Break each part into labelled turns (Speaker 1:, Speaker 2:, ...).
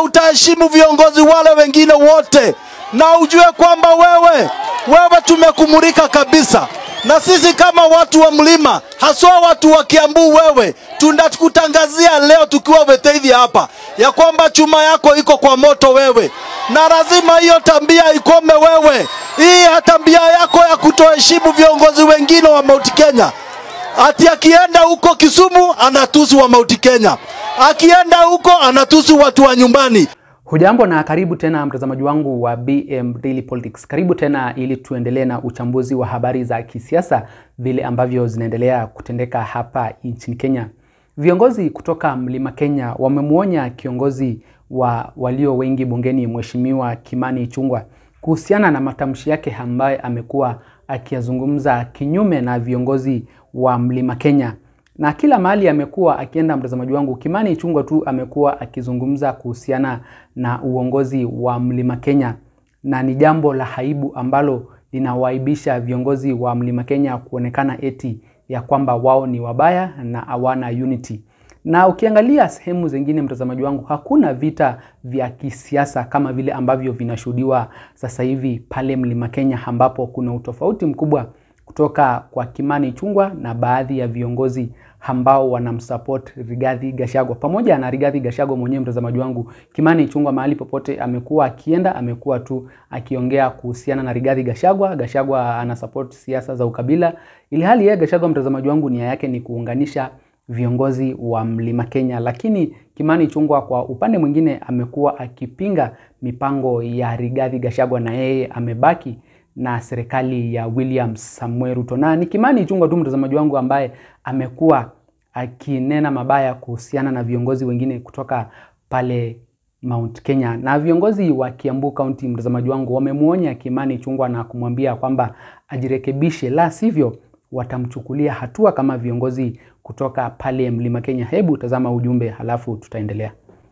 Speaker 1: utaheshimu viongozi wale wengine wote, na ujue kwamba wewe wewe tumekumulika kabisa, na sisi kama watu wa mlima, haswa watu wa Kiambu, wewe tunakutangazia leo tukiwa Veteithi hapa ya kwamba chuma yako iko kwa moto wewe, na lazima hiyo tabia ikome wewe. Hii tabia yako ya kutoheshimu viongozi wengine wa Mount Kenya, ati akienda huko Kisumu anatusi wa Mount Kenya, akienda huko anatusi watu wa nyumbani.
Speaker 2: Hujambo na karibu tena mtazamaji wangu wa BM Daily Politics. Karibu tena ili tuendelee na uchambuzi wa habari za kisiasa vile ambavyo zinaendelea kutendeka hapa nchini Kenya. Viongozi kutoka Mlima Kenya wamemwonya kiongozi wa walio wengi bungeni Mheshimiwa Kimani Ichung'wah kuhusiana na matamshi yake ambaye amekuwa akiyazungumza kinyume na viongozi wa Mlima Kenya na kila mahali amekuwa akienda, mtazamaji wangu, Kimani Ichung'wah tu amekuwa akizungumza kuhusiana na uongozi wa Mlima Kenya, na ni jambo la aibu ambalo linawaibisha viongozi wa Mlima Kenya kuonekana eti ya kwamba wao ni wabaya na hawana unity. Na ukiangalia sehemu zingine, mtazamaji wangu, hakuna vita vya kisiasa kama vile ambavyo vinashuhudiwa sasa hivi pale Mlima Kenya, ambapo kuna utofauti mkubwa kutoka kwa Kimani Ichung'wah na baadhi ya viongozi ambao wanamsupport Rigathi Gachagua pamoja na Rigathi Gachagua mwenyewe. Mtazamaji wangu, Kimani Ichung'wah mahali popote amekuwa akienda, amekuwa tu akiongea kuhusiana na Rigathi Gachagua. Gachagua ana support siasa za ukabila, ili hali yeye Gachagua, mtazamaji wangu, nia yake ni kuunganisha viongozi wa Mlima Kenya, lakini Kimani Ichung'wah kwa upande mwingine amekuwa akipinga mipango ya Rigathi Gachagua na yeye amebaki na serikali ya William Samuel Ruto. Na ni Kimani Ichung'wah tu mtazamaji wangu ambaye amekuwa akinena mabaya kuhusiana na viongozi wengine kutoka pale Mount Kenya. Na viongozi wa Kiambu County, mtazamaji wangu, wamemwonya Kimani Ichung'wah na kumwambia kwamba ajirekebishe, la sivyo watamchukulia hatua kama viongozi kutoka pale Mlima Kenya. Hebu tazama ujumbe halafu tutaendelea.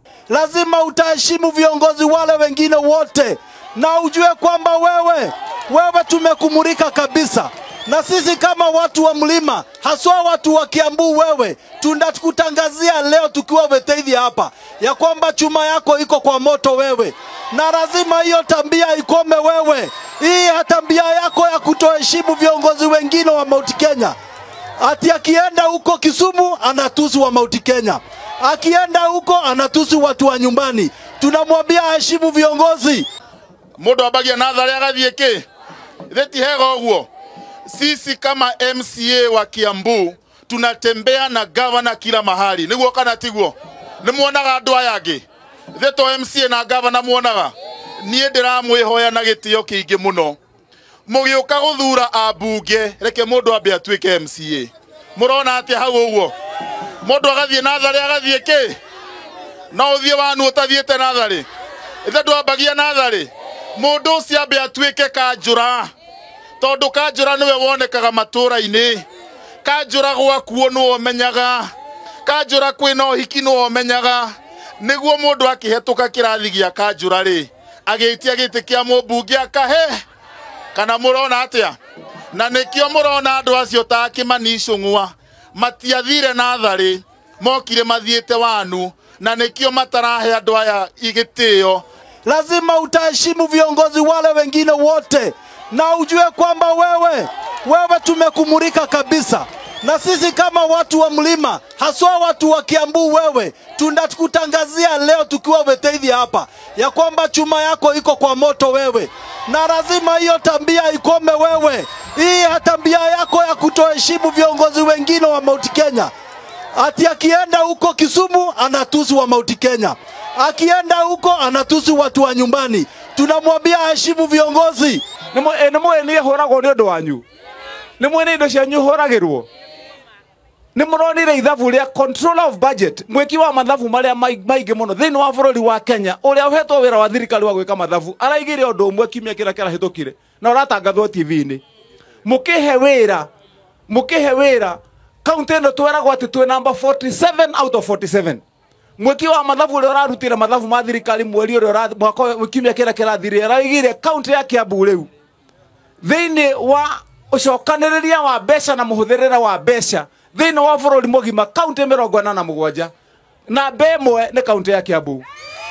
Speaker 1: Lazima utaheshimu viongozi wale wengine wote, na ujue kwamba wewe wewe tumekumulika kabisa, na sisi kama watu wa mlima, haswa watu wa Kiambu, wewe tunakutangazia leo tukiwa Veteithi hapa ya kwamba chuma yako iko kwa moto wewe, na lazima hiyo tabia ikome wewe. Hii tabia yako ya kutoheshimu viongozi wengine wa Mount Kenya, ati akienda huko Kisumu anatusi wa Mount Kenya, akienda huko anatusi watu wa nyumbani. Tunamwambia aheshimu viongozi.
Speaker 3: mundu ambagia natharĩ agathiĩ kĩ ithe ti hega ũguo sisi kama mca wa kiambu tunatembea na gavana kila mahali nĩguo kana tiguo nĩ muonaga andũ aya angĩ ithe to mca na gavana muonaga niĩ ndĩramwĩhoya na gĩtĩo kĩingĩ mũno mũgĩũka gũthura ambunge reke mũndũ ambe atuĩke mca mũrona atĩa hau ũguo mũndũ agathiĩ natharĩ agathiĩ kĩ no ũthiĩ wanu ũtathiĩte natharĩ ithe ndwambagia natharĩ mũndũ ũcio ambe atuĩke kanjũra tondũ kanjũra nĩwe wonekaga matũũra-inĩ kanjũra gwakuo nĩwe ũmenyaga kanjũra kwĩna ũhiki nĩwe ũmenyaga nĩguo mũndũ akĩhetũka kĩrathi gĩa kanjũra rĩ agĩtia gĩtĩ kĩa mũmbunge akahe kana mũrona atĩa na nĩkĩo mũrona andũ acio ta Kimani Ichung'wah matiathire natharĩ mokire mathiĩte wanu na nĩkĩo matarahe andũ aya igĩtĩo
Speaker 1: lazima utaheshimu viongozi wale wengine wote, na ujue kwamba wewe wewe tumekumulika kabisa, na sisi kama watu wa mlima, haswa watu wa Kiambu, wewe tunakutangazia leo tukiwa Veteithi hapa ya kwamba chuma yako iko kwa moto wewe, na lazima hiyo tabia ikome wewe. Hii tabia yako ya kutoheshimu viongozi wengine wa Mount Kenya, ati akienda huko Kisumu anatusi wa Mount Kenya, akienda huko anatusi watu wa nyumbani. Tunamwambia aheshimu viongozi.
Speaker 4: nä mwä nä håragwo nä å ndå wanyu nä mwä nä indo cianyu håragä rwo nä må ronire ithabu rä a controller of budget mwäki wa mathabu marä a maingä må no thä inä wa bå rå ri wa kenya å rä a ũhetwo wä ra wa thirikari wa gwä ka mathabu araigä re å ndå å mwe kiumia kä rä a kä rahä tå kire na å ratangathwo tv-inä må kä he wä ra må kä he wä ra kauntä ä no tweragwo atä twä namba 47 out of 47 mwiki wa mathabu uria urarutire mathabu ma thirikari mweri uria mwaka kiumia kiria kirathire araigire kaunti ya kiambu riu thiini wa ucokaniriria wa mbeca na muhuthirire wa mbeca thiini wa bururi mugima kaunti mirongo ĩna na mũgwanja na mbe ĩmwe nĩ kaunti ya kiambu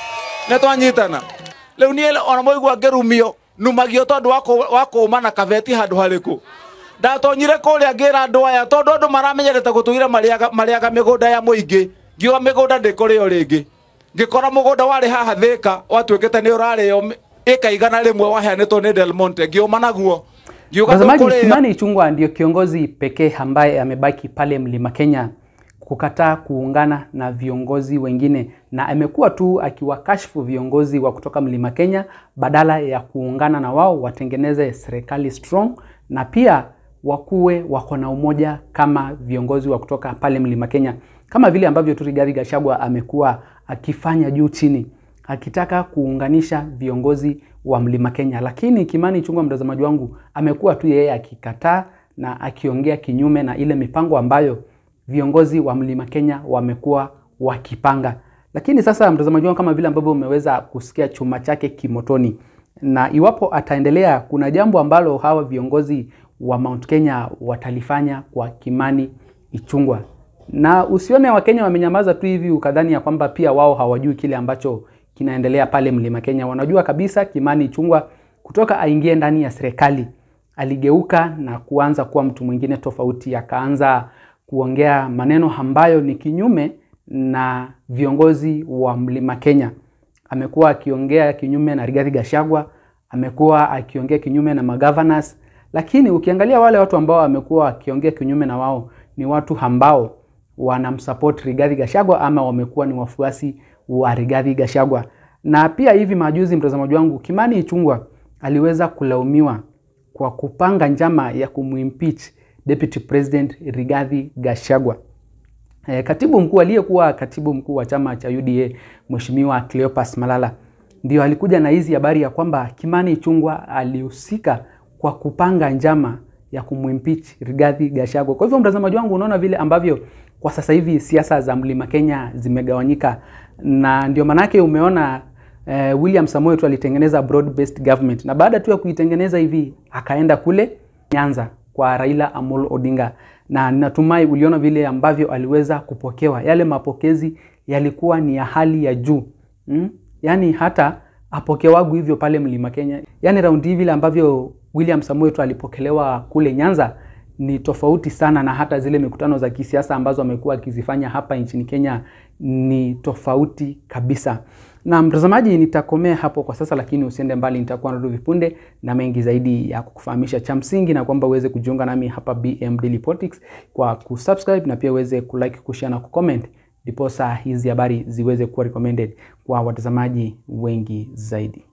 Speaker 4: nä twanyitana rä u niä ona moigua ngä rumio numagio tondå wa kå ma na kabeti handå harä kå ndatonyire kå rä a ngä ra andå aya tondå andå maramenyerete gå tå ira marĩaga mä gå nda ya må ingä ngiuga mä gå nda ndä kå rä o rä ngä ngä kora må gå nda warä haha thä ka watuä kä te nä å rarä o ä ka igana rä mwe waheanä two nä delmonte ngä å ma naguo ngiuga
Speaker 2: Mtazamaji,
Speaker 4: tũkũrĩa.
Speaker 2: Kimani Ichung'wah ndio kiongozi pekee ambaye amebaki pale Mlima Kenya kukataa kuungana na viongozi wengine, na amekuwa tu akiwakashfu viongozi wa kutoka Mlima Kenya badala ya kuungana na wao watengeneze serikali strong, na pia wakuwe wako na umoja kama viongozi wa kutoka pale Mlima Kenya, kama vile ambavyo tu Rigathi Gachagua amekuwa akifanya juu chini akitaka kuunganisha viongozi wa Mlima Kenya, lakini Kimani Ichung'wah, mtazamaji wangu, amekuwa tu yeye akikataa na akiongea kinyume na ile mipango ambayo viongozi wa Mlima Kenya wamekuwa wakipanga. Lakini sasa, mtazamaji wangu, kama vile ambavyo umeweza kusikia chuma chake kimotoni, na iwapo ataendelea, kuna jambo ambalo hawa viongozi wa Mount Kenya watalifanya kwa Kimani Ichung'wah na usione Wakenya wamenyamaza tu hivi ukadhani ya kwamba pia wao hawajui kile ambacho kinaendelea pale Mlima Kenya. Wanajua kabisa Kimani Ichung'wah kutoka aingie ndani ya serikali aligeuka na kuanza kuwa mtu mwingine tofauti, akaanza kuongea maneno ambayo ni kinyume na viongozi wa Mlima Kenya. Amekuwa akiongea kinyume na Rigathi Gachagua, amekuwa akiongea kinyume na magovernors, lakini ukiangalia wale watu ambao amekuwa akiongea kinyume na wao ni watu ambao wanamsupport Rigathi Gachagua ama wamekuwa ni wafuasi wa Rigathi Gachagua. Na pia hivi majuzi, mtazamaji wangu, Kimani Ichung'wah aliweza kulaumiwa kwa kupanga njama ya kumwimpeach Deputy President Rigathi Gachagua. E, katibu mkuu aliyekuwa katibu mkuu wa chama cha UDA Mheshimiwa Cleopas Malala ndio alikuja na hizi habari ya kwamba Kimani Ichung'wah alihusika kwa kupanga njama ya kumwimpeach Rigathi Gachagua. Kwa hivyo mtazamaji wangu, unaona vile ambavyo kwa sasa hivi siasa za Mlima Kenya zimegawanyika, na ndio manake umeona eh, William Samoei tu alitengeneza broad based government, na baada tu ya kuitengeneza hivi akaenda kule Nyanza kwa Raila Amolo Odinga, na natumai uliona vile ambavyo aliweza kupokewa. Yale mapokezi yalikuwa ni ya hali ya juu mm? Yaani hata apokewagu hivyo pale Mlima Kenya, yaani raundi hivi vile ambavyo William Samoei tu alipokelewa kule Nyanza ni tofauti sana na hata zile mikutano za kisiasa ambazo amekuwa akizifanya hapa nchini Kenya ni tofauti kabisa. Na mtazamaji, nitakomea hapo kwa sasa, lakini usiende mbali, nitakuwa narudi vipunde na mengi zaidi ya kukufahamisha cha msingi, na kwamba uweze kujiunga nami hapa BM Daily Politics kwa kusubscribe na pia uweze kulike, kushare na kucomment, ndiposa hizi habari ziweze kuwa recommended kwa watazamaji wengi zaidi.